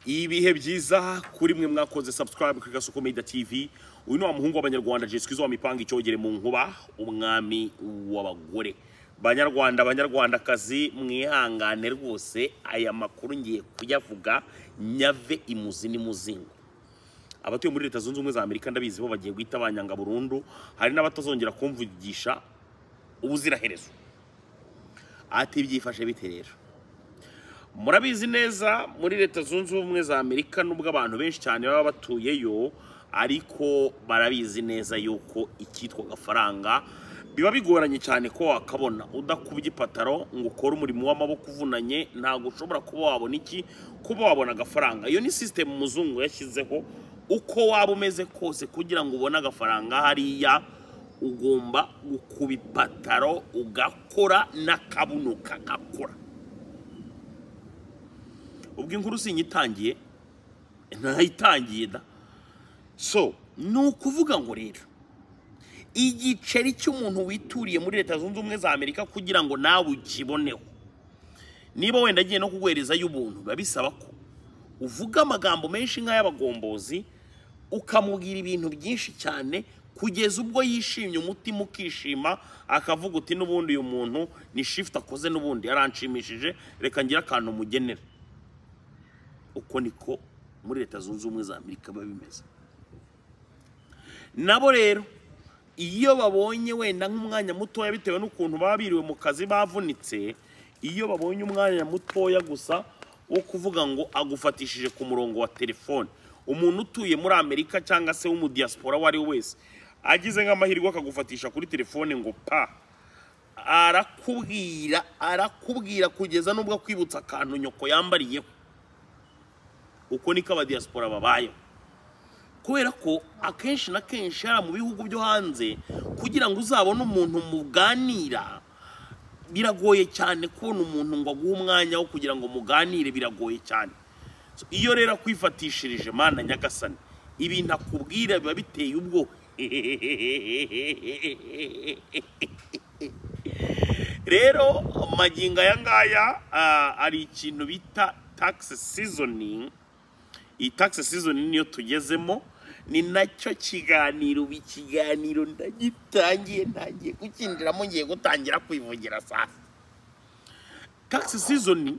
ibihe byiza kuri mwe mwakoze subscribe kuri gasoko media tv uyu ni wa muhungu w'abanyarwanda jeswizo wamipanga icyogere mu nkuba umwami w'abagore banyarwanda banyarwandakazi mwihangane rwose aya makuru ngiye kuyavuga nyave imuzi n'imuzingo abatuye muri leta zunze ubumwe za amerika ndabizi bo bagiye guhita banyanga burundu hari n'abatazongera kumvugisha ubuziraherezo ati byifashe bite rero murabizi neza muri leta zunze ubumwe za amerika nubwo abantu benshi cyane baba batuyeyo ariko barabizi neza yuko icyitwa agafaranga biba bigoranye cyane ko wakabona udakubye ipataro ngo ukore umurimo w'amaboko uvunanye ntabwo ushobora kuba wabona iki kuba wabona agafaranga iyo ni sisitemu umuzungu yashyizeho uko waba umeze kose kugira ngo ubone agafaranga hariya ugomba gukuba ipataro ugakora n'akabuno kagakora ubwo inkuru sinyitangiye ntayitangiye da so ni ukuvuga ngo rero igiceri cy'umuntu wituriye muri leta zunze ubumwe za amerika kugira ngo nawe ukiboneho niba wenda agiye no kuguhereza y'ubuntu biba bisaba ko uvuga amagambo menshi nk'ay'abagombozi ukamubwira ibintu byinshi cyane kugeza ubwo yishimye umutima ukishima akavuga uti n'ubundi uyu muntu ni shifuti akoze n'ubundi yaranshimishije reka ngire akantu mugenera uko niko muri leta zunze ubumwe za amerika biba bimeze nabo rero iyo babonye wenda nk'umwanya mutoya bitewe n'ukuntu baba biriwe mu kazi bavunitse iyo babonye umwanya mutoya gusa wo kuvuga ngo agufatishije ku murongo wa telefone umuntu utuye muri amerika cyangwa se w'umudiyasipora uwo ari we wese agize nk'amahirwe akagufatisha kuri telefone ngo pa arakubwira arakubwira kugeza n'ubwo akwibutsa akantu nyoko yambariyeho uko niko abadiyasipora babayeho kubera ko akenshi na kenshi hariya mu bihugu byo hanze kugira ngo uzabone umuntu muganira biragoye cyane kubona umuntu ngo aguhe umwanya wo kugira ngo muganire biragoye cyane iyo rero akwifatishirije mana nyagasani ibintu akubwira biba biteye ubwo rero magingo aya ngaya hari ikintu bita takisi sizoningi iyi takisi sizoni niyo tugezemo ni nacyo kiganiro ubu ikiganiro ndagitangiye ntangiye kukinjiramo ngiye gutangira kwivugira saa takisi sizoni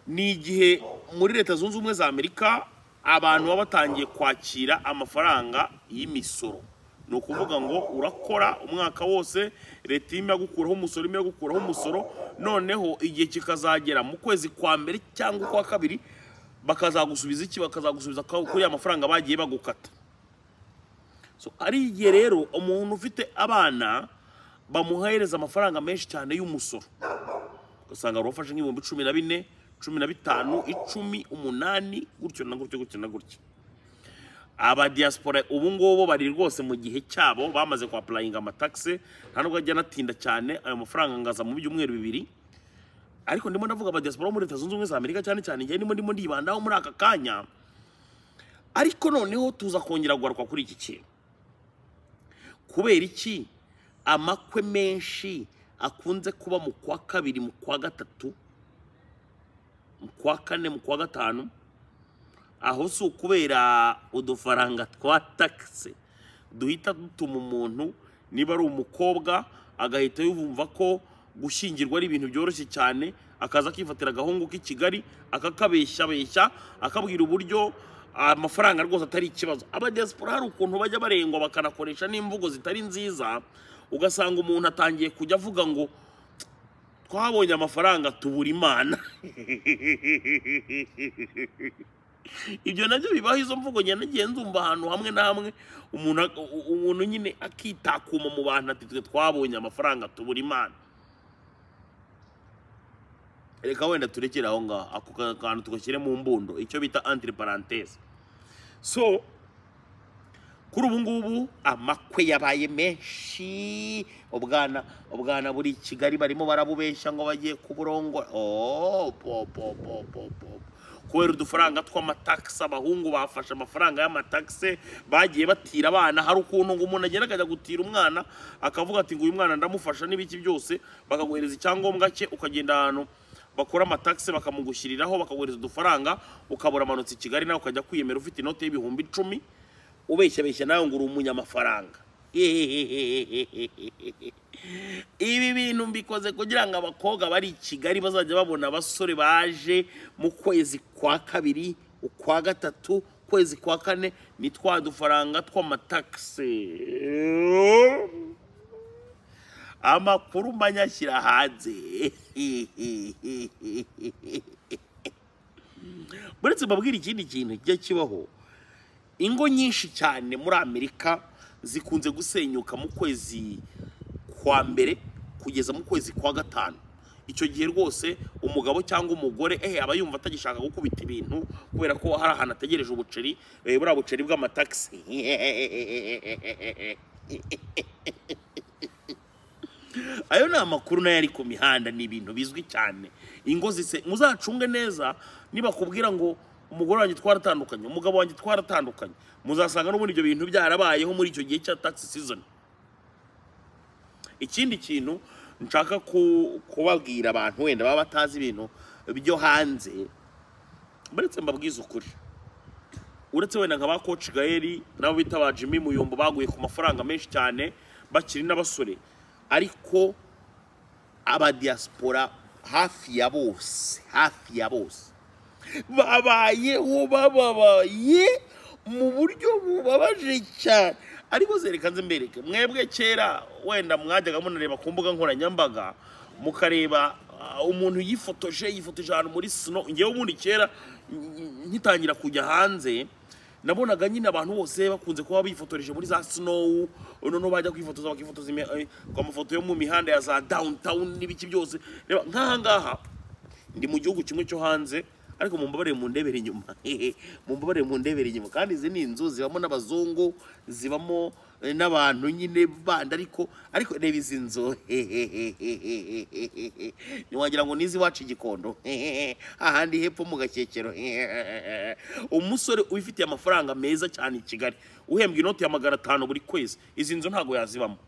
ni igihe muri leta zunze ubumwe za amerika abantu baba batangiye kwakira amafaranga y'imisoro ni ukuvuga ngo urakora umwaka wose leta irimo gukuraho umusoro irimo gukuraho umusoro noneho igihe kikazagera mu kwezi kwa mbere cyangwa ukwa kabiri bakazagusubiza iki bakazagusubiza kuri ya mafaranga bagiye bagukata ari igihe rero umuntu ufite abana bamuhereza amafaranga menshi cyane y'umusoro ugasanga rufashe nk'ibihumbi cumi na bine cumi na bitanu icumi umunani gutyo na gutyo gutyo na gutyo abadiyasipora ubu ngubu bari rwose mu gihe cyabo bamaze kwapurayinga amatagisi nta nubwo ajya anatinda cyane ayo mafaranga ngaza mu byumweru bibiri ariko ndimo ndavuga abadiyasipora bo muri leta zunze ubumwe za amerika cyane cyane njyewe ndimo ndimo ndibandaho muri aka kanya ariko noneho tuza kongera kugaruka kuri iki kintu kubera iki amakwe menshi akunze kuba mu kwa kabiri mu kwa gatatu mu kwa kane mu kwa gatanu aho si ukubera udufaranga twa takisi duhita dutuma umuntu niba ari umukobwa agahita yumva ko gushyingirwa ari ibintu byoroshye cyane akaza akifatira agahungu k'i kigali akakabeshyabeshya akabwira uburyo amafaranga rwose atari ikibazo abadiyasipora hari ukuntu bajya barengwa bakanakoresha n'imvugo zitari nziza ugasanga umuntu atangiye kujya avuga ngo twabonye amafaranga tubura imana ibyo nabyo bibaho izo mvugo nagiye nzumva ahantu hamwe na hamwe umuntu nyine akitakuma mu bantu ati twe twabonye amafaranga tubura imana reka wenda turekere aho ngaho ako kantu tugashyire mu mbundo icyo bita antire parantese so kuri ubu ngubu amakwe yabaye menshi ubwana ubwana buri kigali barimo barabubeshya ngo bagiye kuburongora kubera udufaranga tw'amatagisi abahungu bafashe amafaranga y'amatagisi bagiye batira abana hari ukuntu ngo umuntu agenda akajya gutira umwana akavuga ati ngo uyu mwana ndamufasha n'ibiki byose bakaguhereza icyangombwa cye ukagenda ahantu bakora amatagisi bakamugushyiriraho bakaguhereza udufaranga ukabura amanutse i kigali nawe ukajya kwiyemera ufite inoti y'ibihumbi icumi ubeshyabeshya nawe ngo uri umunyamafaranga ibi bintu mbikoze kugira ngo abakobwa bari i kigali bazajya babona abasore baje mu kwezi kwa kabiri ukwa gatatu ukwezi kwa kane ni twa dufaranga tw'amatagisi amakuru manyashyira hanze buretse mbabwira ikindi kintu kijya kibaho ingo nyinshi cyane muri amerika zikunze gusenyuka mu kwezi kwa mbere kugeza mu kwezi kwa gatanu icyo gihe rwose umugabo cyangwa umugore ehe aba yumva atagishaka gukubita ibintu kubera ko hari ahantu ategereje ubuceri eh, buriya buceri bw'amatagisi ayo ni amakuru nayo ari ku mihanda ni ibintu bizwi cyane ingo zise muzacunge neza nibakubwira ngo umugore wanjye twaratandukanye umugabo wanjye twaratandukanye muzasanga n'ubundi ibyo bintu byarabayeho muri icyo gihe cya tax season ikindi kintu nshaka ku- kubabwira abantu wenda baba batazi ibintu byo hanze uretse mbabwize ukuri uretse wenda nka ba koci gaheri nabo bita ba jimmy muyumbu baguye ku mafaranga menshi cyane bakiri n'abasore ariko abadiyasipora hafi ya bose hafi ya bose babayeho bababaye mu buryo bubabaje cyane ariko zereka nze mbereke mwebwe kera wenda mwajyaga munareba ku mbuga nkoranyambaga mukareba ah, umuntu yifotoje yifotoje ahantu muri sino ngewe ubundi kera mm, ngitangira kujya hanze nabonaga nyine abantu bose bakunze kuba bifotoreje muri za snow noneho bajya kwifotoza bakifotoza imi- eh, ku mafoto yo mu mihanda ya za downtown n'ibiki byose reba nk'aha ngaha ndi mu gihugu kimwe cyo hanze ariko mumbabarire mu ndebere inyuma mumbabarire mu ndebere inyuma kandi izi ni inzu zibamo n'abazungu zibamo eh, n'abantu nyine bandi ariko ariko reba izi nzu ntiwagira ngo nizi iwacu igikondo ahandi hepfo mu gakekero umusore ubifitiye amafaranga meza cyane i kigali uhembwa inoti ya magana atanu buri kwezi izi nzu ntabwo yazibamo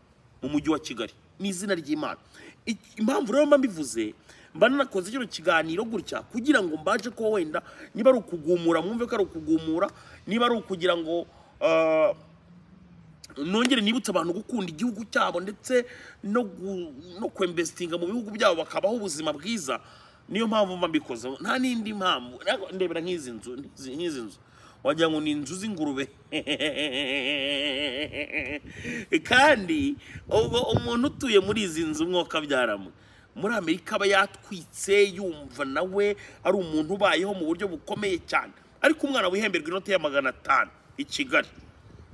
mu mujyi wa kigali ni izina ry'imana Ik- impamvu rero mba mbivuze mba nanakoze kino kiganiro gutya kugira ngo mbaje ko wenda niba ari ukugumura mwumve ko ari ukugumura niba ari ukugira ngo ah, nongere nibutse abantu gukunda igihugu cyabo ndetse no gu- no kwemvesitinga mu bihugu byabo bakabaho ubuzima bwiza niyo mpamvu mba mbikoze nta n'indi mpamvu Ntabwo- ndebera nk'izi nzu nk'izi nk'izi nzu wagira ngo ni inzu z'ingurube kandi ubwo umuntu utuye muri izi nzu umwuka byaramwe muri amerika aba yatwitse yumva nawe ari umuntu ubayeho mu buryo bukomeye cyane ariko umwana wihemberwa inoti ya magana atanu i kigali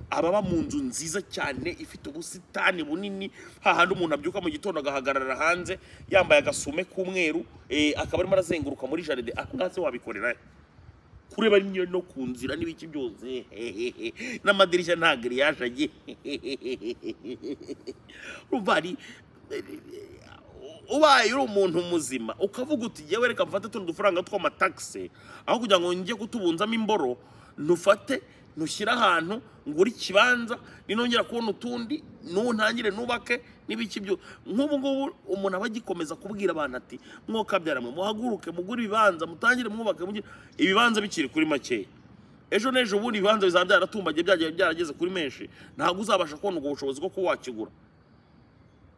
ababa mu nzu nziza cyane ifite ubusitani bunini hahandi umuntu abyuka mu gitondo agahagarara hanze yambaye agasume k'umweru eh, akaba arimo arazenguruka muri jaride ahangaha se wabikorera he? kureba niyo no ku nzira n'ibiki byose n'amadirishya nta giriyaje agiye urumva hari ubaye uri umuntu muzima ukavuga uti jyewe reka mfate tuno dufaranga tw'amatagisi aho kugira ngo njye kutubunzamo imboro ntufate ntushyire ahantu ngure ikibanza ninongera kubona utundi nuntangire nubake n'ibiki byo nk'ubu ngubu umuntu aba agikomeza kubwira abantu ati mwokabyara mwe muhaguruke mugure ibibanza mutangire mwubake mugire ibibanza bikiri kuri makeya ejo n'ejo ubundi ibibanza bizaba byaratumbagiye byagiye byarageze kuri menshi ntabwo uzabasha kubona ubwo bushobozi bwo kuba wakigura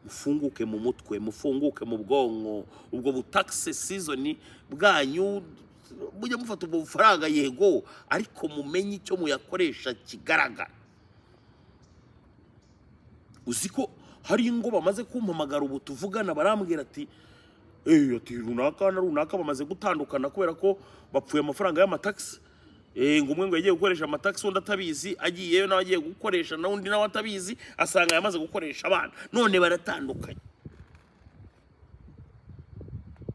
mufunguke mu mutwe mufunguke mu bwonko ubwo butakisi sizoni bwanyu mujye mufata ubwo bufaranga yego ariko mumenye icyo muyakoresha kigaragara uzi ko hari ingo bamaze kumpamagara ubu tuvugana barambwira ati eee ati runaka na runaka bamaze gutandukana kubera ko bapfuye amafaranga y'amatagisi eee ngo umwe ngo yagiye gukoresha amatagisi undi atabizi agiyeyo nawe agiye gukoresha nawe undi nawe atabizi asanga yamaze gukoresha abana none baratandukanye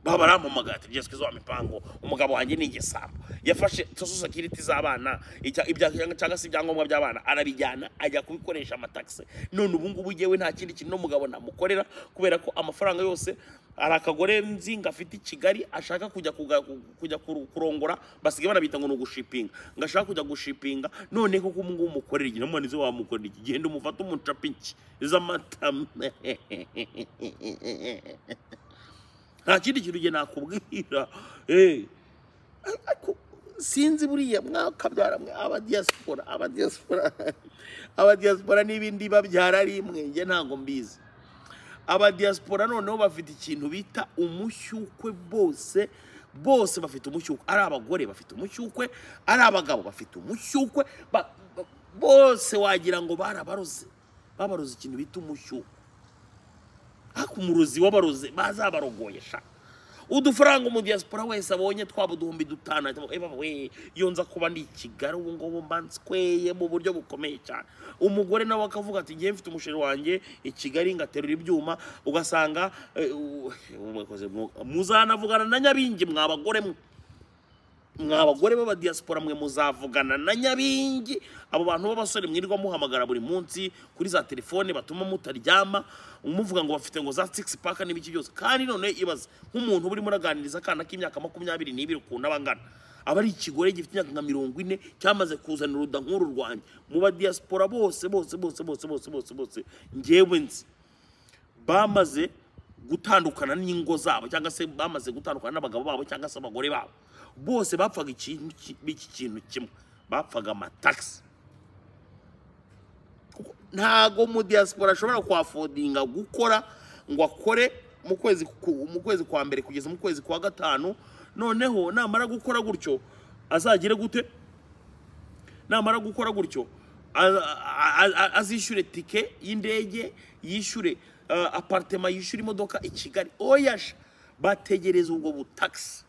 baba barampamagaye ati byose wa mipango umugabo wanjye ni igisambo yafashe social security z'abana icya- ibya- cyangwa se ibyangombwa by'abana arabijyana ajya kubikoresha amatagisi none ubu ngubu ngewe nta kindi kintu n'umugabo namukorera kubera ko amafaranga yose hari akagore nzi ngo afite i kigali ashaka kujya kuga- kujya kuru- kurongora basigaye banabita ngo ni ugushipinga ngo ashaka kujya gushipinga none koko ubu ngubu umukorera igihe namubona izo wamukorera iki genda umufate umucapa iki z'amata nta kindi kintu njye nakubwira Eh, ariko sinzi buriya mwakabyara mwe abadiyasipora abadiyasipora abadiyasipora n'ibindi babyara rimwe njye ntabwo mbizi abadiyasipora noneho bafite ikintu bita umushyukwe bose bose bafite umushyukwe ari abagore bafite umushyukwe ari abagabo bafite umushyukwe ba- ba- bose wagira ngo barabaroze babaroze ikintu bita umushyukwe ariko umurozi w'abaroze bazabarogoyesha udufaranga umudiyasipora wese abonye twaba uduhumbi dutanu ahita avuga, "Eh, baba we iyo nza kuba ndi i kigali ubu ngubu mba nsweye mu buryo bukomeye cyane umugore nawe akavuga ati ngewe mfite umusheri wanjye i kigali ngaterura ibyuma ugasanga eh, u- mwakoze mwu- muzanavugana na nyabingi mwabagore mwe mwa abagore b'abadiyasipora mwe muzavugana na nyabingi abo bantu b'abasore mwirirwa muhamagara buri munsi kuri za telefone batuma mutaryama umuvuga ngo bafite ngo za six pack n'ibiki byose kandi none ibaze nk'umuntu uba urimo uraganiriza akana k'imyaka makumyabiri n'ibiri ukuntu aba angana aba ari ikigore gifite imyaka nka mirongo ine cyamaze kuzana uruda nk'uru rwanjye mu badiyasipora bose bose bose bose bose bose bose ngewe nzi bamaze gutandukana n'ingo zabo cyangwa se bamaze gutandukana n'abagabo babo cyangwa se abagore babo bose bapfaga ikintu ki- iki kintu kimwe bapfaga amatagisi Kuko ntago mu diaspora ashobora kwafodinga gukora ngo akore mu kwezi ku- mu kwezi kwa mbere kugeza mu kwezi kwa gatanu noneho namara gukora gutyo azagire gute namara gukora gutyo a- a- a- azishyure tike y'indege yishyure uh, apartema yishyure imodoka i kigali oyasha bategereza ubwo butagisi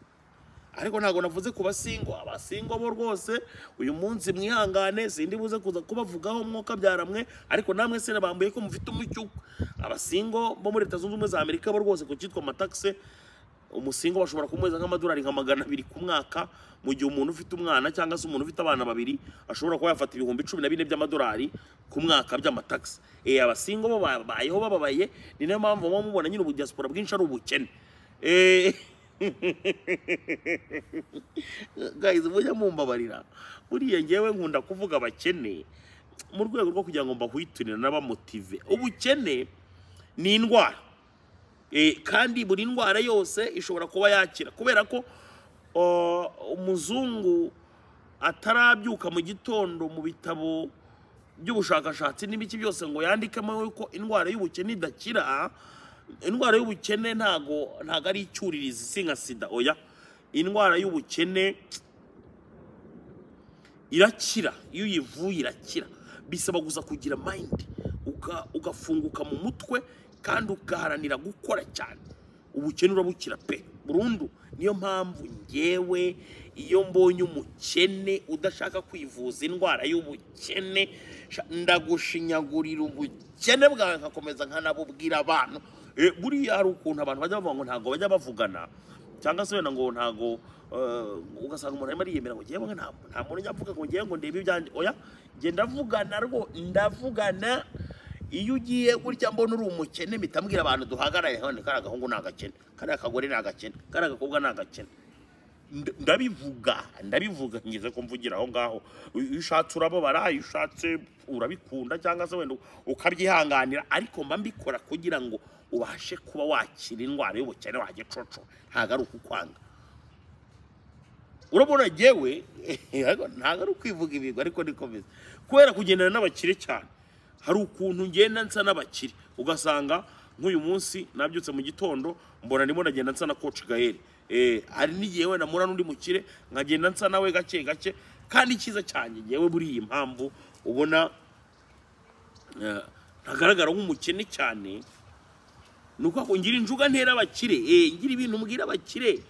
ariko ntabwo navuze ku basingo abasingo bo rwose uyu munsi mwihangane sindi buze kuza kubavugaho mwuka byaramwe ariko namwe se bambuye ko mufite umucyuko abasingo bo muri leta zunze ubumwe za amerika bo rwose ku cyitwa amatagisi umusingo bashobora kumuheza nk'amadolari nka magana abiri ku mwaka mu gihe umuntu ufite umwana cyangwa se umuntu ufite abana babiri ashobora kuba yafata ibihumbi cumi na bine by'amadolari ku mwaka by'amatagisi e abasingo bo babayeho bababaye ni nayo mpamvu muba mubona nyine ubudiyasipora bwinshi ari ubukene Eh, guys mujya mumbabarira buriya ngewe nkunda kuvuga abakene mu rwego rwo kugira ngo mbahwiturire n'abamotive ubukene ni indwara Eh, kandi buri ndwara yose ishobora kuba yakira kubera ko uh, umuzungu atarabyuka mu gitondo mu bitabo by'ubushakashatsi n'ibiki byose ngo yandikemo yuko indwara y'ubukene idakira indwara y'ubukene ntago ntago ari icyuririzi si nka sida oya indwara y'ubukene irakira iyo uyivuye irakira bisaba gusa kugira mayindi uka- ugafunguka mu mutwe kandi ugaharanira gukora cyane ubukene urabukira pe burundu niyo mpamvu ngewe iyo mbonye umukene udashaka kwivuza indwara y'ubukene sha- ndagushinyagurira ubukene bwawe nkakomeza nkanabubwira abantu Eh, buriya hari ukuntu abantu bajya bavuga ngo ntabwo bajya bavugana cyangwa se wenda ngo ntago eh, ugasanga umuntu arimo ariyemera ngo ngewe nta nta muntu ujya avuga ngo ngewe ngo ndebe ibyanjye oya nge ndavugana rwo ndavugana iyo ugiye gutya mbona uri umukene mpita mbwira abantu duhagarare hano kariya gahungu ni agakene kariya kagore ni agakene kariya gakobwa ni agakene Nda- ndabivuga ndabivuga ngeze ko mvugira aho ngaho iyo ushatse urababara iyo ushatse urabikunda cyangwa se wenda ukabyihanganira ariko mba mbikora kugira ngo ubashe kuba wakira indwara y'ubukene wajya coco ntabwo ari ukukwanga urabona ngewe yego, ntabwo ari ukwivuga ibigwi ariko niko bimeze kubera kugendana n'abakire cyane hari ukuntu ngenda nsa n'abakire ugasanga nk'uyu munsi nabyutse mu gitondo mbona ndimo ndagenda nsa na koci gaheri Eh, hari n'igihe wenda mpura n'undi mukire nkagenda nsa nawe gake gake kandi icyiza cyanjye ngewe buriya impamvu ubona eh, ntagaragara nk'umukene cyane ni uko ako- ngira injuga ntera abakire eh, ngira ibintu mbwira abakire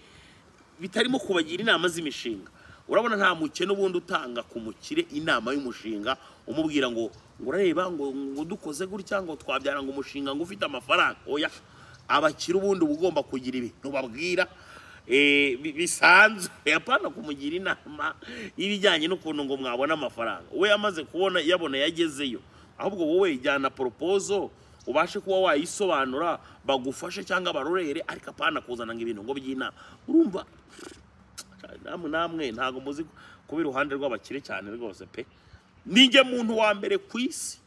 bitarimo kubagira inama z'imishinga urabona nta mukene ubundi utanga ku mukire inama y'umushinga umubwira ngo ngo urareba ngo ngo dukoze gutya ngo twabyara ngo umushinga ngo ufite amafaranga oya abakire ubundi uba ugomba kugira ibintu babwira eh, bi- bisanzwe apana kumugira inama y'ibijyanye n'ukuntu ngo mwabona amafaranga we yamaze kubona yabona yagezeyo ahubwo wowe ijyana poropozo ubashe kuba wayisobanura bagufashe cyangwa barorere ariko apana kuzana ngo ibintu ngo by'inama urumva namwe namwe ntabwo muzi kuba iruhande rw'abakire cyane rwose pe ninjye muntu wa mbere ku isi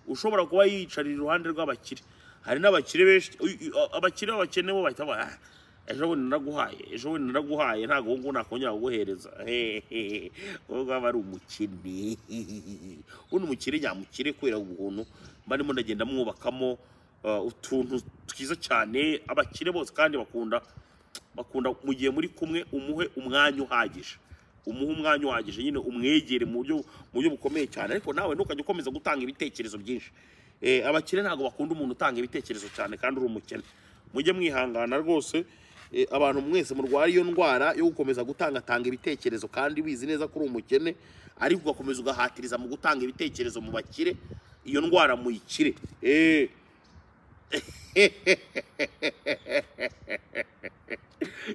ushobora kuba yiyicarira iruhande rw'abakire hari n'abakire benshi uy- uy- abakire b'abakene bo bahita ba- ah, ejo bundi naraguhaye ejo bundi naraguhaye ntabwo ubu ngubu nakongera kuguhereza hehehe wowe ubwawe ari umukene ubundi umukire nyamukire kubera ubuntu mba ndimo ndagenda mwubakamo uh, utuntu twiza cyane abakire bose kandi bakunda bakunda mu gihe muri kumwe umuhe umwanya uhagije umuhe umwanya uhagije nyine umwegere mu buryo mu buryo bukomeye cyane ariko nawe ntukajya ukomeza gutanga ibitekerezo byinshi Eh, abakire ntabwo bakunda umuntu utanga ibitekerezo cyane kandi uri umukene mujye mwihangana rwose eh, abantu mwese murwara iyo ndwara yo gukomeza gutangatanga ibitekerezo kandi wizi neza ko uri umukene ariko ugakomeza ugahatiriza mu gutanga ibitekerezo mu bakire iyo ndwara muyikire Eh,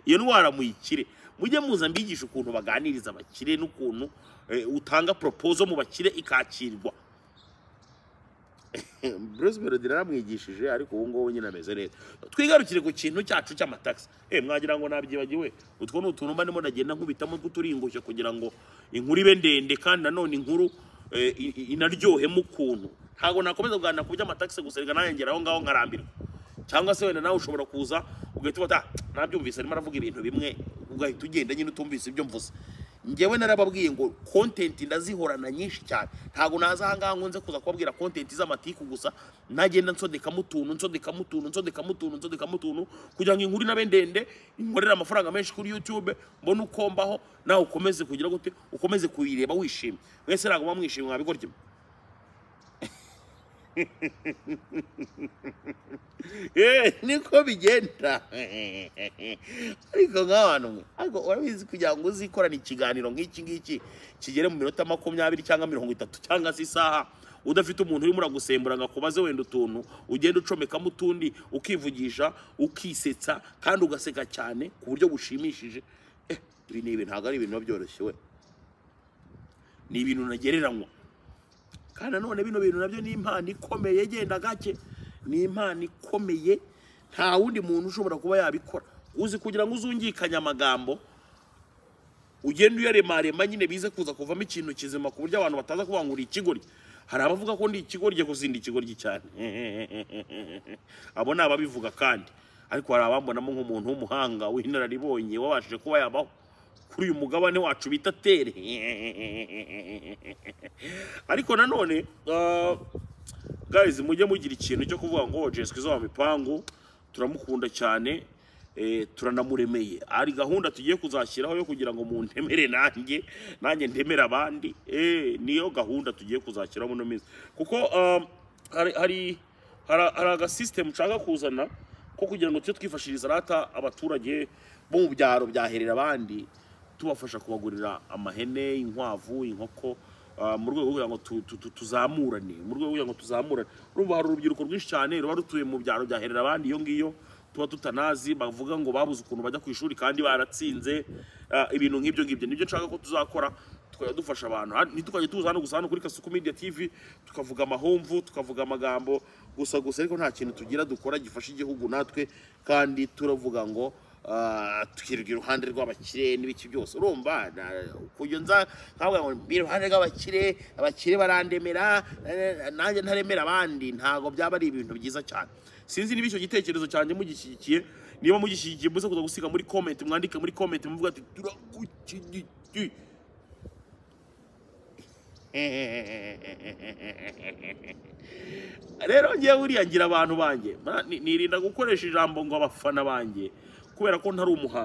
iyo ndwara muyikire mujye muza mbigisha ukuntu baganiriza abakire n'ukuntu eh, utanga propozo mu bakire ikakirwa Bruce Melody naramwigishije ariko ubu ngubu nyine ameze neza twigarukire ku kintu cyacu cy'amatagisi eh mwagira ngo nabyibagiwe utwo ni utuntu mba ndimo ndagenda nkubitamo tw'uturingushye kugira ngo inkuru ibe ndende kandi nanone inkuru eh, i- i- inaryohemo ukuntu ntabwo nakomeza kuganira ku by'amatagisi gusa reka nanjye ngera aho ngaho nkarambirwa cyangwa se wenda nawe ushobora kuza ugahita ubata nabyumvise arimo aravuga ibintu bimwe ugahita ugenda nyine utumvise ibyo mvuze njyewe narababwiye ngo kontenti ndazihorana nyinshi cyane ntabwo naza ahangaha ngo nze kuza kubabwira kontenti z'amatiku gusa nagenda nsodekamo utuntu nsodekamo utuntu nsodekamo utuntu nsodekamo utuntu kugira ngo inkuru inabe ndende inkorere amafaranga menshi kuri youtube mbone uko mbaho nawe ukomeze kugira gute ukomeze kuyireba wishimye mwese ntabwo muba mwishimye mwabigorye Eh, niko bigenda ariko nk'abantu mwe ariko urabizi kugira ngo uzikorane ikiganiro nk'iki ngiki kigere mu minota makumyabiri cyangwa mirongo itatu cyangwa se isaha udafite umuntu urimo uragusembura ngo akubaze wenda utuntu ugenda ucomekamo utundi ukivugisha ukisetsa kandi ugaseka cyane ku buryo bushimishije eh, ibi ni ibintu ntabwo ari ibintu biba byoroshye we ni ibintu nagereranywa kandi nanone bino bintu nabyo ni impano ikomeye genda gake ni impano ikomeye nta wundi muntu ushobora kuba yabikora uzi kugira ngo uzungikanye amagambo ugenda uyaremarema nyine bize kuza kuvamo ikintu kizima ku buryo abantu bataza kuvuga ngo uri ikigoryi hari abavuga ko ndi ikigoryi gusa ndi ikigoryi cyane abo ni ababivuga kandi ariko hari abambonamo nk'umuntu w'umuhanga w'inararibonye wabashije kuba yabaho kuri uyu mugabane wacu bita tere ariko nanone ah, guys mujye mugira ikintu cyo kuvuga ngo jesu izo mipangu turamukunda cyane eh, turanamuremeye hari gahunda tugiye kuzashyiraho yo kugira ngo muntemere nanjye nanjye ndemere abandi eh, niyo gahunda tugiye kuzashyiraho muno minsi kuko ah, hari hari hari hari agasisitemu nshaka kuzana ko kugira ngo tujye twifashiriza rata abaturage bo mu byaro byaherera abandi tubafasha kubagurira amahene inkwavu inkoko ah, mu rwego rwo kugira ngo tu- tu- tu- tuzamurane mu rwego rwo kugira ngo tuzamurane urumva hari urubyiruko rwinshi cyane ruba rutuye mu byaro byaherera abandi iyo ngiyo tuba tutanazi bavuga ngo babuze ukuntu bajya ku ishuri kandi baratsinze ah, ibintu nk'ibyo ngibyo nibyo nshaka ko tuzakora tukajya dufasha abantu Ha- ntitukajya tuza hano gusa hano kuri kasuku media tv tukavuga amahomvu tukavuga amagambo gusa gusa ariko nta kintu tugira dukora gifasha igihugu natwe kandi turavuga ngo ah, tukirirwa iruhande rw'abakire n'ibiki byose urumva na- kujya nza nkavuga ngo mbi iruhande rw'abakire abakire barandemera eh, nanjye ntaremera abandi ntabwo byaba ari ibintu byiza cyane sinzi niba icyo gitekerezo cyanjye mugishyigikiye niba mugishyigikiye muze kuza gusiga muri comment mwandike muri comment muvuga ati turagushyigikiye rero ngewe buriya ngira abantu banjye ma- ni- nirinda gukoresha ijambo ngo abafana banjye kubera ko ntari umuhanzi